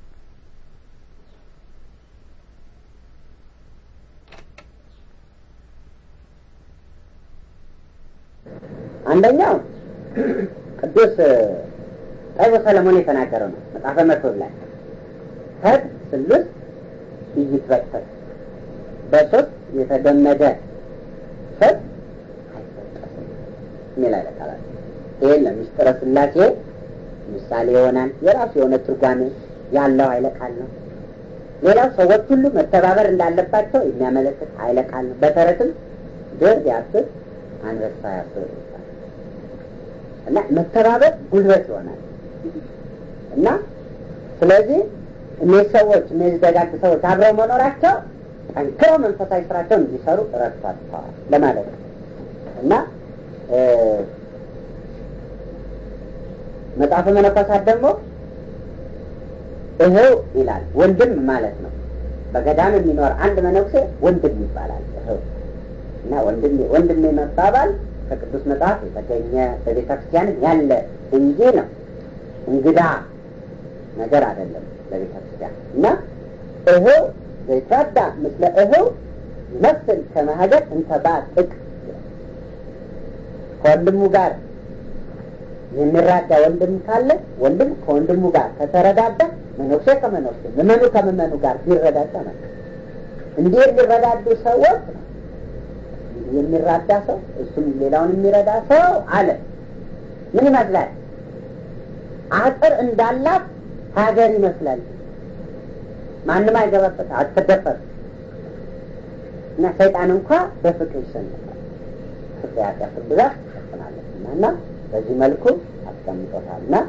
አንደኛው ቅዱስ ጠቢቡ ሰለሞን የተናገረው ነው። መጽሐፈ መክብብ ላይ ፈት ስሉስ ይይትበጠስ በሶስት የተገመደ ፈት አይበጠስም የሚል አይለቃላል። ይህን ለምስጢረ ሥላሴ ምሳሌ ይሆናል። የራሱ የሆነ ትርጓሜ ያለው ኃይለ ቃል ነው። ሌላው ሰዎች ሁሉ መተባበር እንዳለባቸው የሚያመለክት ኃይለ ቃል ነው። በተረትም ድር ቢያስብ አንበሳ ያስብ እና መተባበር ጉልበት ይሆናል እና ስለዚህ እነዚህ ሰዎች እነዚህ ደጋግ ሰዎች አብረው መኖራቸው ጠንክረው መንፈሳዊ ስራቸውን እንዲሰሩ ረድቷቸዋል ለማለት ነው እና መጽሐፈ መነኮሳት ደግሞ እህው ይላል ወንድም ማለት ነው። በገዳም የሚኖር አንድ መነኩሴ ወንድም ይባላል። እህው እና ወንድሜ ወንድሜ መባባል ከቅዱስ መጽሐፍ የተገኘ በቤተ ክርስቲያንም ያለ እንጂ ነው እንግዳ ነገር አይደለም ለቤተ ክርስቲያን እና እህው ዘይትረዳ ምስለ እህው ይመስል ከማህደር እንተ ባጥቅ ከወንድሙ ጋር የሚራዳ ወንድም ካለ ወንድም ከወንድሙ ጋር ከተረዳዳ መነኩሴ ከመነኩሴ ምዕመኑ ከምዕመኑ ጋር ቢረዳዳ ነው። እንዲህ የሚረዳዱ ሰዎች የሚራዳ ሰው እሱም ሌላውን የሚረዳ ሰው አለ። ምን ይመስላል? አጥር እንዳላት ሀገር ይመስላል። ማንም አይገባበት፣ አትደፈር እና ሰይጣን እንኳ በፍቅር ይሸነፋል። ፍቅር ያቀፍል ብዛት ትሸፍናለች እና በዚህ መልኩ አስቀምጦታል እና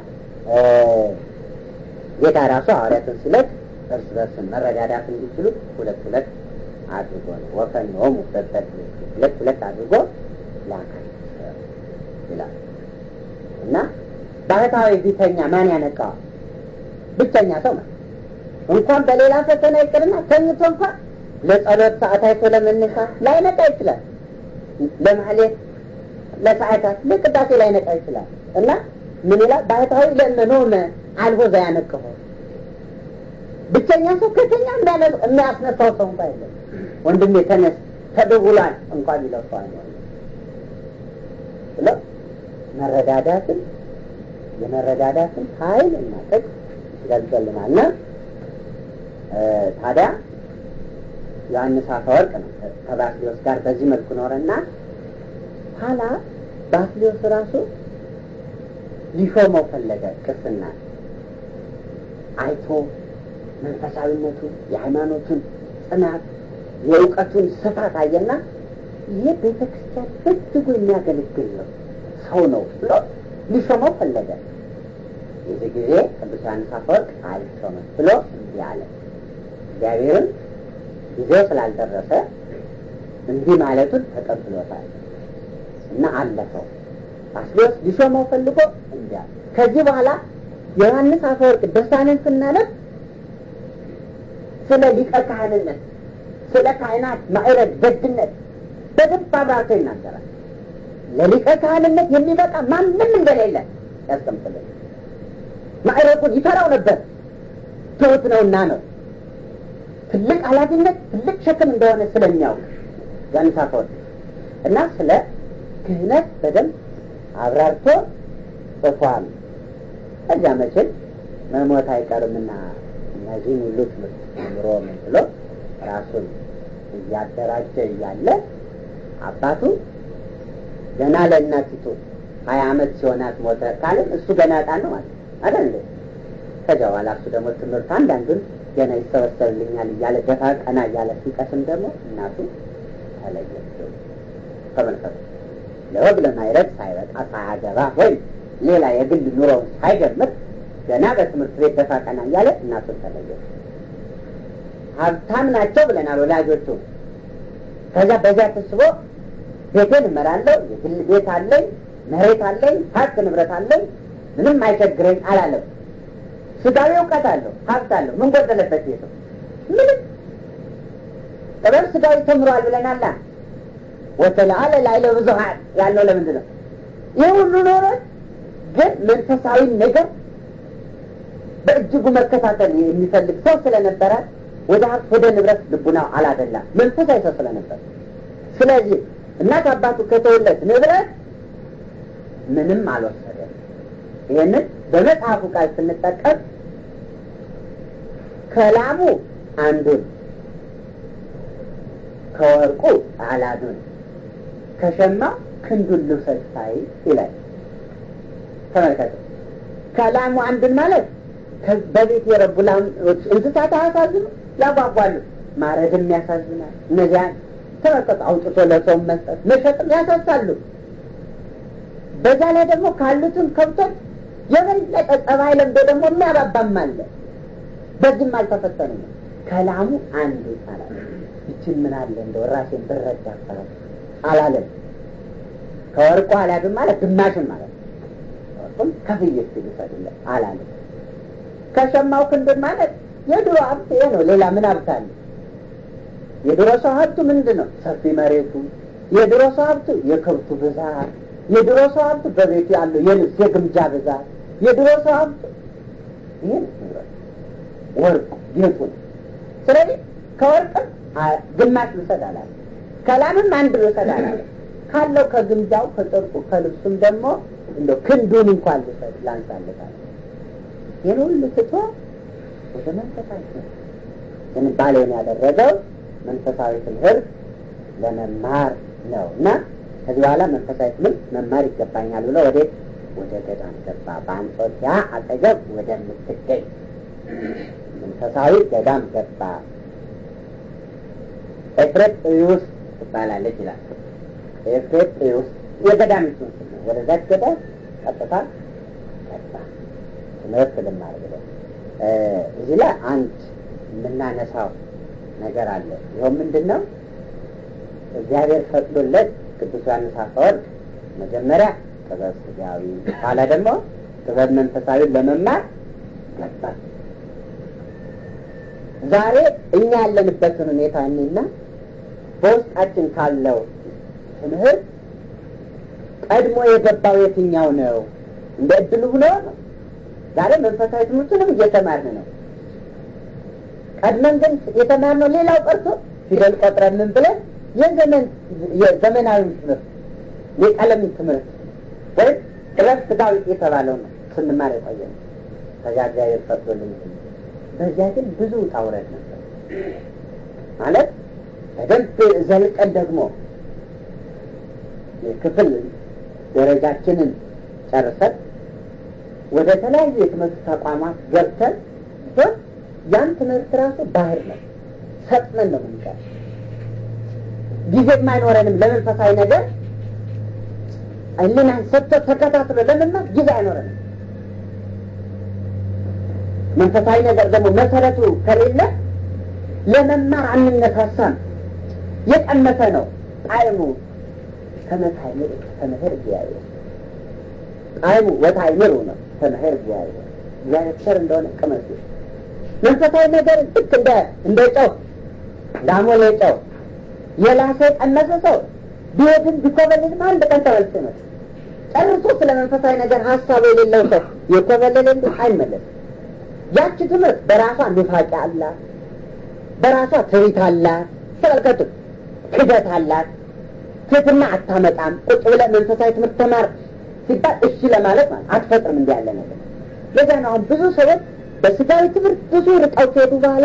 ጌታ ራሱ ሐዋርያትን ሲለት እርስ በርስ መረዳዳት እንዲችሉ ሁለት ሁለት አድርጎ ነው ወፈኖሙ በበት ሁለት ሁለት አድርጎ ላካቸው ይላል እና ባህታዊ ቢተኛ ማን ያነቃዋል? ብቸኛ ሰው ነው። እንኳን በሌላ ፈተና ይቅርና ተኝቶ እንኳን ለጸሎት ሰዓት አይቶ ለመነሳት ላይነቃ ይችላል። ለማህሌት ለሰዓታት ለቅዳሴ ላይነቃ ይችላል እና ምን ይላል ባህታዊ ለመኖመ አልቦ ዘያነቅሆ ብቸኛ ሰው ከተኛ የሚያስነሳው ሰው እንኳ የለም። ወንድሜ ተነስ ተደውሏል እንኳን ቢለው ሰው አይኖርም ብሎ መረዳዳትን የመረዳዳትን ኃይል እና ጥቅም ይገልጽልናል እና ታዲያ ዮሐንስ አፈወርቅ ነው ከባስሊዮስ ጋር በዚህ መልኩ ኖረና ኋላ ባስሊዮስ ራሱ ሊሾመው ፈለገ ቅስና አይቶ መንፈሳዊነቱ የሃይማኖቱን ጽናት የእውቀቱን ስፋት አየና ይህ ቤተ ክርስቲያን በእጅጉ የሚያገለግል ነው ሰው ነው ብሎ ሊሾመው ፈለገ። የዚህ ጊዜ ቅዱስ ዮሐንስ አፈወርቅ አልሾመም ብሎ እንዲህ አለ። እግዚአብሔርም ጊዜው ስላልደረሰ እንዲህ ማለቱን ተቀብሎታል እና አለፈው። ባስልዮስ ሊሾመው ፈልጎ እንዲህ አለ። ከዚህ በኋላ ዮሐንስ አፈወርቅ ድርሳንን ስናነብ ስለ ሊቀ ካህንነት፣ ስለ ካህናት ማዕረግ፣ ደግነት በደንብ አብራርቶ ይናገራል። ለሊቀ ካህንነት የሚበቃ ማንም እንደሌለ ያስቀምጥልን። ማዕረጉን ይፈራው ነበር፣ ትሑት ነውና ነው። ትልቅ ኃላፊነት ትልቅ ሸክም እንደሆነ ስለሚያውቅ ዮሐንስ አፈወርቅ እና ስለ ክህነት በደንብ አብራርቶ ጽፏል። ከዚያ መቼም መሞት አይቀርምና እነዚህን ሁሉ ትምህርት ጀምሮ ምን ብሎ ራሱን እያደራጀ እያለ አባቱ ገና ለእናቲቱ ሀያ አመት ሲሆናት ሞተ ካልን እሱ ገና ዕጣን ነው ማለት አይደል እንዴ? ከዚያ በኋላ እሱ ደግሞ ትምህርት አንዳንዱን ገና ይሰበሰብልኛል እያለ ደፋ ቀና እያለ ሲቀስም ደግሞ እናቱ ተለየችው። ተመልከቱ። ለወግ ለማይረግ ሳይበቃ ሳያገባ ወይም ሌላ የግል ኑሮውን ሳይጀምር ገና በትምህርት ቤት ደፋ ቀና እያለ እናቱን ተለየች። ሀብታም ናቸው ብለናል ወላጆቹ። ከዚያ በዚያ ተስቦ ቤቴን እመራለሁ፣ የግል ቤት አለኝ፣ መሬት አለኝ፣ ሀብት ንብረት አለኝ፣ ምንም አይቸግረኝ አላለም። ስጋዊ እውቀት አለው፣ ሀብት አለው። ምን ጎደለበት ቤቱ? ምንም። ጥበብ ስጋዊ ተምሯል ብለናላ። ወተለአለ ላዕለ ብዙኃን ያለው ለምንድን ነው? ይህ ሁሉ ኖሮት ግን መንፈሳዊ ነገር በእጅጉ መከታተል የሚፈልግ ሰው ስለነበረ ወደ ሀብት ወደ ንብረት ልቡናው አላደላም። መንፈሳዊ ሰው ስለነበር ስለዚህ እናት አባቱ ከተወለት ንብረት ምንም አልወሰደም። ይህንን በመጽሐፉ ቃል ስንጠቀም ከላሙ አንዱን ከወርቁ አላዱን ከሸማ ክንዱን ልውሰድ ሳይ ይላል። ተመልከቱ። ከላሙ አንዱን ማለት በቤት የረቡ ላሞች እንስሳት አያሳዝኑ? ያጓጓሉ። ማረድም ያሳዝናል። እነዚያን ተመልከቱ። አውጥቶ ለሰው መስጠት መሸጥም ያሳሳሉ። በዛ ላይ ደግሞ ካሉትም ከብቶች የበለጠ ጸባይ ለምዶ ደግሞ የሚያባባም አለ። በዚህም አልተፈተኑም። ከላሙ አንዱ ይባላል። ይችን ምን አለ እንደው ራሴን ብረዳ ይባላል አላለም። ከወርቁ አላድም ማለት ግማሽን ማለት ነው። ወርቁም ከፍዬ እስኪ ልውሰድለት አላለም። ከሸማው ክንዱን ማለት የድሮ ሀብት ይሄ ነው። ሌላ ምን ሀብት አለ? የድሮ ሰው ሀብቱ ምንድን ነው? ሰፊ መሬቱ። የድሮ ሰው ሀብቱ የከብቱ ብዛት። የድሮ ሰው ሀብቱ በቤቱ ያለው የልብስ የግምጃ ብዛት። የድሮ ሰው ሀብቱ ይህን ወርቁ ጌጡ ነው። ስለዚህ ከወርቅም ግማሽ ልውሰድ አላለ። ከላምም አንድ ልውሰድ አላለ። ካለው ከግምጃው ከጨርቁ ከልብሱም ደግሞ እንደ ክንዱን እንኳን ልሰጥ ላንሳለታል። ይህን ሁሉ ትቶ ወደ መንፈሳዊ ትምህርት ዝንባሌውን ያደረገው መንፈሳዊ ትምህርት ለመማር ነው እና ከዚህ በኋላ መንፈሳዊ ትምህርት መማር ይገባኛል ብሎ ወዴት ወደ ገዳም ገባ። በአንጾኪያ አጠገብ ወደምትገኝ መንፈሳዊ ገዳም ገባ። ኤፍሬጥዩስ ትባላለች ይላል። ኤፍሬጥዩስ የገዳሚቱ ስም ነው። ወደዛች ገዳም ቀጥታ ገባ ትምህርት ልማር ብሎ እዚህ ላይ አንድ የምናነሳው ነገር አለ። ይኸው ምንድን ነው? እግዚአብሔር ፈቅዶለት ቅዱስ ዮሐንስ አፈወርቅ መጀመሪያ ጥበብ ስጋዊ፣ ኋላ ደግሞ ጥበብ መንፈሳዊ ለመማር ገባ። ዛሬ እኛ ያለንበትን ሁኔታ እኔና በውስጣችን ካለው ትምህርት ቀድሞ የገባው የትኛው ነው? እንደ እድሉ ሆኖ ነው። ዛሬ መንፈሳዊ ትምህርቱንም እየተማርን ነው። ቀድመን ግን የተማርነው ሌላው ቀርቶ ፊደል ቆጥረን ምን ብለን የዘመን የዘመናዊ ትምህርት የቀለም ትምህርት ወይም ጥበብ ስጋዊ የተባለው ነው ስንማር የቆየ ነው። ከዚያ እግዚአብሔር ፈቅዶልን በዚያ ግን ብዙ ውጣ ውረድ ነበር ማለት በደንብ ዘልቀን ደግሞ የክፍል ደረጃችንን ጨርሰን ወደ ተለያዩ የትምህርት ተቋማት ገብተን ሲሆን ያን ትምህርት ራሱ ባህር ነው። ሰጥመን ነው ምንቀር ጊዜም አይኖረንም ለመንፈሳዊ ነገር እልናን ሰጥቶ ተከታትሎ ለመማር ጊዜ አይኖረንም። መንፈሳዊ ነገር ደግሞ መሰረቱ ከሌለ ለመማር አንነሳሳም። የቀመሰ ነው ጣዕሙ ከመታይምር ከመሄር እግዚአብሔር ጣዕሙ ወታይምሩ ነው ከመሄር እግዚአብሔር እግዚአብሔር ቸር እንደሆነ ቅመሱ። መንፈሳዊ ነገር ልክ እንደ እንደ ጨው ዳሞሌ ጨው የላሰ የቀመሰ ሰው ቢሄድም ቢኮበልልም አንድ ቀን ተመልሶ ይመጣል። ጨርሶ ስለ መንፈሳዊ ነገር ሀሳብ የሌለው ሰው የኮበለለ እንዲ አይመለስም። ያቺ ትምህርት በራሷ ኑፋቄ አላት፣ በራሷ ትሪት አላት። ተመልከቱ፣ ክደት አላት። ትህትና አታመጣም። ቁጭ ብለህ መንፈሳዊ ትምህርት ተማር ሲባል እሺ ለማለት ማለት አትፈጥርም። እንዲ ያለ ነገር ለዛ ነው አሁን ብዙ ሰዎች በስጋዊ ትምህርት ብዙ ርቀው ከሄዱ በኋላ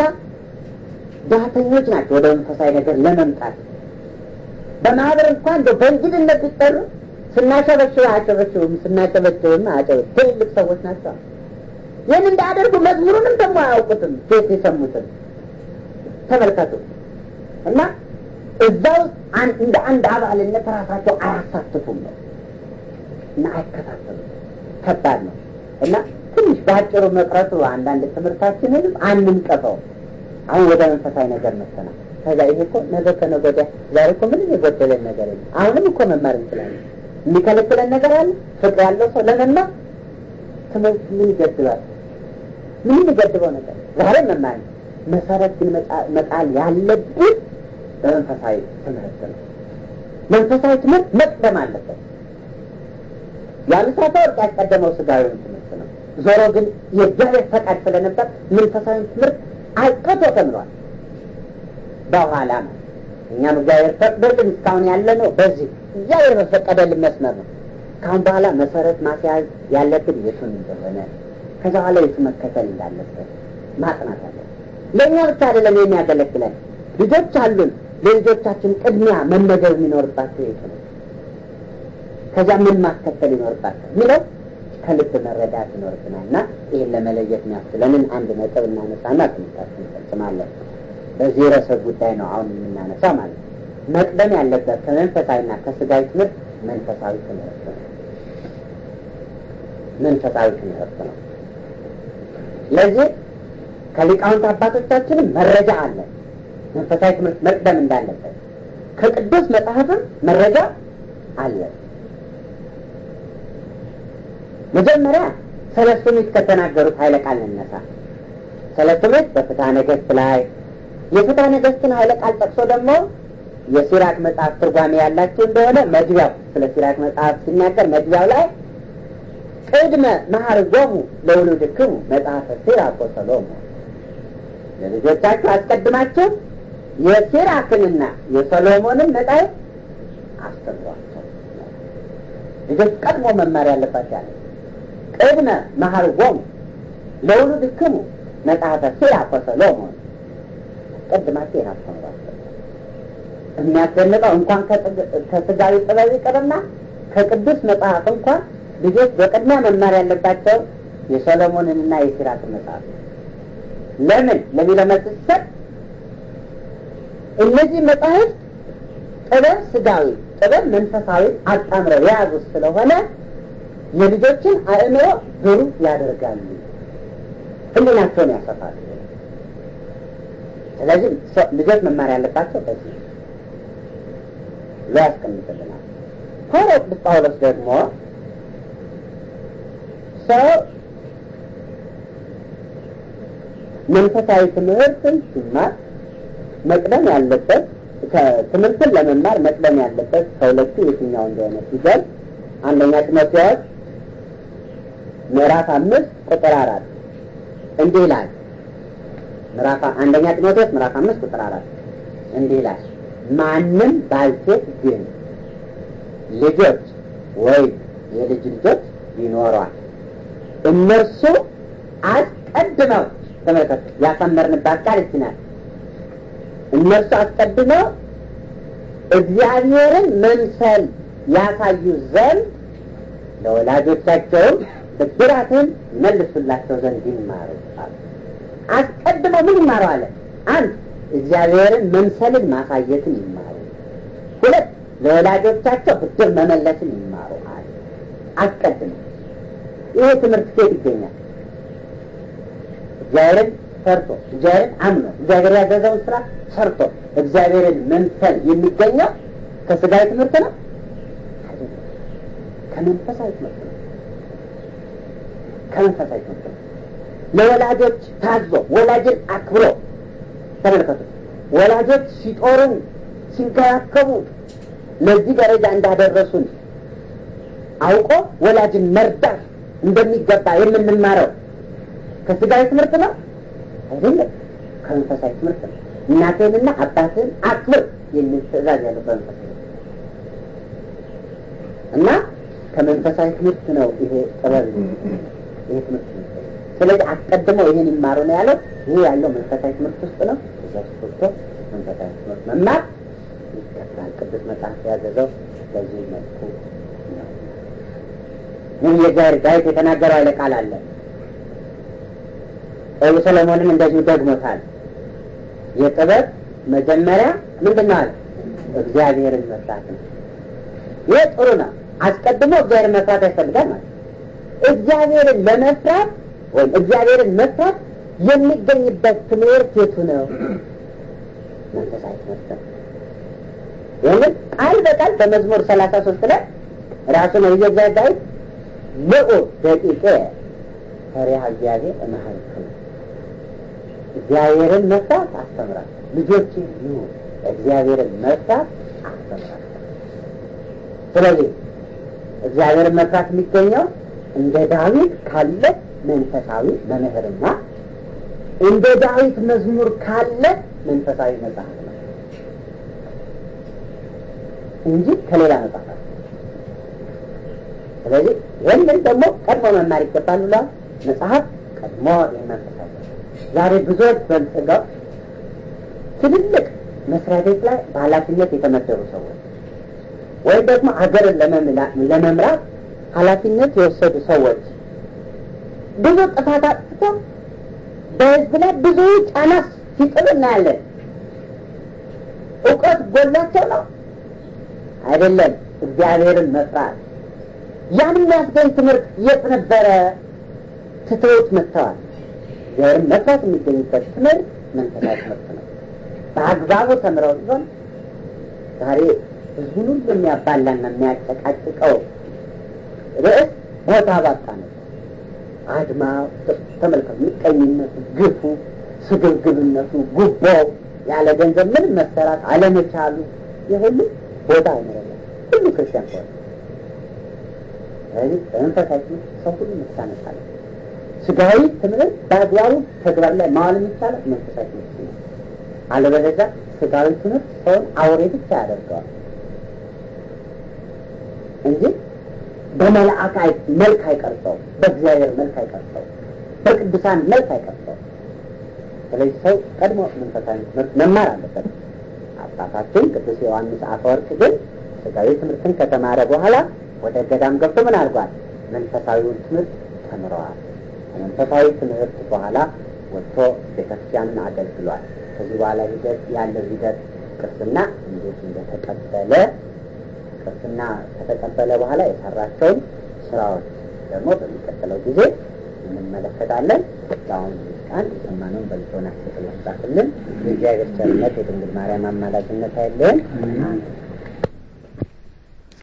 ዳተኞች ናቸው ወደ መንፈሳዊ ነገር ለመምጣት በማህበር እንኳን እንደው በእንግድነት ቢጠሩ ስናሸበሽብ አያጨበሽቡም፣ ስናጨበሽብም አያጨበሽቡም። ትልልቅ ሰዎች ናቸው። ይህን እንዳያደርጉ መዝሙሩንም ደግሞ አያውቁትም። ሴት የሰሙትን ተመልከቱ እና እዛ ውስጥ እንደ አንድ አባልነት ራሳቸው አያሳትፉም ነው እና አይከታተሉም። ከባድ ነው እና ትንሽ በአጭሩ መቅረቱ አንዳንድ ትምህርታችንንም አንንቀፈው። አሁን ወደ መንፈሳዊ ነገር መሰናል። ከዛ ይሄ እኮ ነገ ከነገ ወዲያ ዛሬ እኮ ምንም የጎደለን ነገር የለም። አሁንም እኮ መማር እንችላለን። የሚከለክለን ነገር አለ? ፍቅር ያለው ሰው ለመማር ትምህርት ምን ይገድባል? ምን የሚገድበው ነገር ዛሬ መማር ነው። መሰረት ግን መጣል ያለብን በመንፈሳዊ ትምህርት ነው። መንፈሳዊ ትምህርት መቅደም አለበት። የአምሳታ ወርቅ ያስቀደመው ስጋዊውን ትምህርት ነው። ዞሮ ግን የእግዚአብሔር ፈቃድ ስለነበር መንፈሳዊ ትምህርት አልቀቶ ተምሯል። በኋላ ነው እኛም እግዚአብሔር ፈቅዶልን እስካሁን ያለ ነው። በዚህ እግዚአብሔር በፈቀደልን መስመር ነው። ካሁን በኋላ መሰረት ማስያዝ ያለብን የቱን እንደሆነ ከዛ በኋላ የቱ መከተል እንዳለበት ማጥናት አለ። ለእኛ ብቻ አይደለም የሚያገለግለን ልጆች አሉን። ለልጆቻችን ቅድሚያ መመገብ የሚኖርባቸው የቱ ነው? ከዚያ ምን ማስከተል ይኖርባቸው የሚለው ከልብ መረዳት ይኖርብናል እና ይህን ለመለየት የሚያስችለንን አንድ ነጥብ እናነሳና ትምህርታችን እንፈጽማለን። በዚህ ርዕሰ ጉዳይ ነው አሁን የምናነሳ ማለት ነው። መቅደም ያለበት ከመንፈሳዊና ከስጋዊ ትምህርት መንፈሳዊ ትምህርት ነው። መንፈሳዊ ትምህርት ነው። ለዚህ ከሊቃውንት አባቶቻችንም መረጃ አለ መንፈሳዊ ትምህርት መቅደም እንዳለበት ከቅዱስ መጽሐፍም መረጃ አለ። መጀመሪያ ሰለስቱ ምዕት ከተናገሩት ኃይለ ቃል እንነሳ። ሰለስቱ ምዕት በፍትሐ ነገሥት ላይ የፍትሐ ነገሥትን ኃይለ ቃል ጠቅሶ ደግሞ የሲራክ መጽሐፍ ትርጓሜ ያላችሁ እንደሆነ መግቢያው ስለ ሲራክ መጽሐፍ ሲናገር መግቢያው ላይ ቅድመ መሐርጎሙ ለውሉድክሙ መጽሐፈ ሲራክ ወሰሎሞን ለልጆቻችሁ አስቀድማችሁ የሲራክንና የሰሎሞንን መጽሐፍ አስተምሯቸው። ልጆች ቀድሞ መማር ያለባቸው ያለ ቅድመ መሀርዎሙ ለውሉድክሙ መጽሐፈ ሲራክ ወሰሎሞን ቀድማችሁ ይህን አስተምሯቸው። የሚያስደንቀው እንኳን ከስጋዊ ጥበብ ይቅርና ከቅዱስ መጽሐፍ እንኳን ልጆች በቅድሚያ መማር ያለባቸው የሰሎሞንንና የሲራክን መጽሐፍ ነው። ለምን ለሚለው መልስ ሲሰጥ እነዚህ መጽሐፍት ጥበብ ስጋዊ፣ ጥበብ መንፈሳዊ አጣምረው የያዙት ስለሆነ የልጆችን አእምሮ ብሩህ ያደርጋሉ፣ ህሊናቸውን ያሰፋሉ። ስለዚህ ልጆች መማር ያለባቸው በዚህ ብሎ ያስቀምጥልናል። ሐዋርያው ቅዱስ ጳውሎስ ደግሞ ሰው መንፈሳዊ ትምህርትን ሲማር መቅደም ያለበት ትምህርትን ለመማር መቅደም ያለበት ከሁለቱ የትኛው እንደሆነ ሲገልጽ አንደኛ ጢሞቴዎስ ምዕራፍ አምስት ቁጥር አራት እንዲህ ይላል። ምዕራፍ አንደኛ ጢሞቴዎስ ምዕራፍ አምስት ቁጥር አራት እንዲህ ይላል። ማንም ባልቴት ግን ልጆች ወይም የልጅ ልጆች ይኖሯል እነርሱ አስቀድመው ተመልከቱ፣ ያሰመርንባት ቃል ይቺ ናት። እነርሱ አስቀድመው እግዚአብሔርን መምሰል ያሳዩ ዘንድ ለወላጆቻቸውም ብድራትን መልሱላቸው ዘንድ ይማሩ። አስቀድመው ምን ይማሩ አለ? አንድ እግዚአብሔርን መምሰልን ማሳየትን ይማሩ። ሁለት ለወላጆቻቸው ብድር መመለስን ይማሩ አለ። አስቀድመው ይሄ ትምህርት ከየት ይገኛል? እግዚአብሔርን ሰርቶ እግዚአብሔርን አምኖ እግዚአብሔር ያዘዘውን ስራ ሰርቶ እግዚአብሔርን መምሰል የሚገኘው ከስጋዊ ትምህርት ነው? ከመንፈሳዊ ትምህርት ነው። ከመንፈሳዊ ትምህርት ነው። ለወላጆች ታዞ ወላጅን አክብሮ ተመልከቱ። ወላጆች ሲጦሩን ሲንከባከቡ ለዚህ ደረጃ እንዳደረሱን አውቆ ወላጅን መርዳት እንደሚገባ የምንማረው ከስጋዊ ትምህርት ነው አይደለም፣ ከመንፈሳዊ ትምህርት ነው። እናትህንና አባትህን አክብር የሚል ትእዛዝ ያለው በመንፈሳዊ እና ከመንፈሳዊ ትምህርት ነው ይሄ ጥበብ ይሄ ትምህርት ነው። ስለዚህ አስቀድመው ይሄን ይማሩ ነው ያለው። ይሄ ያለው መንፈሳዊ ትምህርት ውስጥ ነው። እዛ ስቶ መንፈሳዊ ትምህርት መማር ይገባል። ቅዱስ መጽሐፍ ያዘዘው በዚህ መልኩ ነው። ምን የእግዚአብሔር ዳዊት የተናገረው አይለ ቃል አለ። ጠቢቡ ሰሎሞንም እንደዚሁ ደግሞታል። የጥበብ መጀመሪያ ምንድን ነው አለ? እግዚአብሔርን መፍራት ነው። ይህ ጥሩ ነው። አስቀድሞ እግዚአብሔርን መፍራት ያስፈልጋል ማለት እግዚአብሔርን ለመፍራት ወይም እግዚአብሔርን መፍራት የሚገኝበት ትምህርት የቱ ነው? መንፈሳዊ ትምህርት ነው። ይህንን ቃል በቃል በመዝሙር ሰላሳ ሶስት ላይ ራሱ ነው እግዚአብሔር ዳዊት ልዑ ደቂቄ ፈሪሃ እግዚአብሔር እመሃልክሙ እግዚአብሔርን መፍራት አስተምራል። ልጆች ይሁ እግዚአብሔርን መፍራት አስተምራል። ስለዚህ እግዚአብሔርን መፍራት የሚገኘው እንደ ዳዊት ካለ መንፈሳዊ መምህርና እንደ ዳዊት መዝሙር ካለ መንፈሳዊ መጽሐፍ ነው እንጂ ከሌላ መጽሐፍ ስለዚህ ይህንን ደግሞ ቀድሞ መማር ይገባል ብሏል መጽሐፍ ቀድሞ የመንፈሳዊ ዛሬ ብዙዎች በልጽገው ትልልቅ መስሪያ ቤት ላይ በኃላፊነት የተመደቡ ሰዎች ወይም ደግሞ ሀገርን ለመምራት ኃላፊነት የወሰዱ ሰዎች ብዙ ጥፋት አጥፍተው በህዝብ ላይ ብዙ ጫና ሲጥሉ እናያለን። እውቀት ጎላቸው ነው አይደለም። እግዚአብሔርን መፍራት ያን የሚያስገኝ ትምህርት የት ነበረ? ትተውት መጥተዋል። እግዚአብሔርን መፍራት የሚገኝበት ትምህርት መንፈሳዊ ትምህርት ነው። በአግባቡ ተምረው ሲሆን ዛሬ ህዝቡን ሁሉ የሚያባላና የሚያጨቃጭቀው ርዕስ ቦታ ባጣ ነው። አድማ ተመልከቱ፣ ምቀኝነቱ፣ ግፉ፣ ስግብግብነቱ፣ ጉቦው፣ ያለ ገንዘብ ምንም መሰራት አለመቻሉ የሁሉ ቦታ አይኖረለም። ሁሉ ክርስቲያን ከሆነ ስለዚህ በመንፈሳዊ ትምህርት ሰው ሁሉ መታነሳለ። ስጋዊ ትምህርት በአግባቡ ተግባር ላይ ማዋል የሚቻለው መንፈሳዊ ትምህርት ነው። አለበለዚያ ስጋዊ ትምህርት ሰውን አውሬ ብቻ ያደርገዋል እንጂ በመልአክ መልክ አይቀርጸው፣ በእግዚአብሔር መልክ አይቀርጸው፣ በቅዱሳን መልክ አይቀርጸው። ስለዚህ ሰው ቀድሞ መንፈሳዊ ትምህርት መማር አለበት። አባታችን ቅዱስ ዮሐንስ አፈወርቅ ግን ስጋዊ ትምህርትን ከተማረ በኋላ ወደ ገዳም ገብቶ ምን አድርጓል? መንፈሳዊውን ትምህርት ተምረዋል። ከመንፈሳዊ ትምህርት በኋላ ወጥቶ ቤተክርስቲያንን አገልግሏል። ከዚህ በኋላ ሂደት ያለው ሂደት ቅርስና እንዴት እንደተቀበለ ቅርስና ከተቀበለ በኋላ የሰራቸውን ስራዎች ደግሞ በሚቀጥለው ጊዜ እንመለከታለን። አሁን ቃል የሰማነውን በልቦናችን ያስጻፍልን። የእግዚአብሔር ቸርነት የድንግል ማርያም አማላጅነት አይለየን።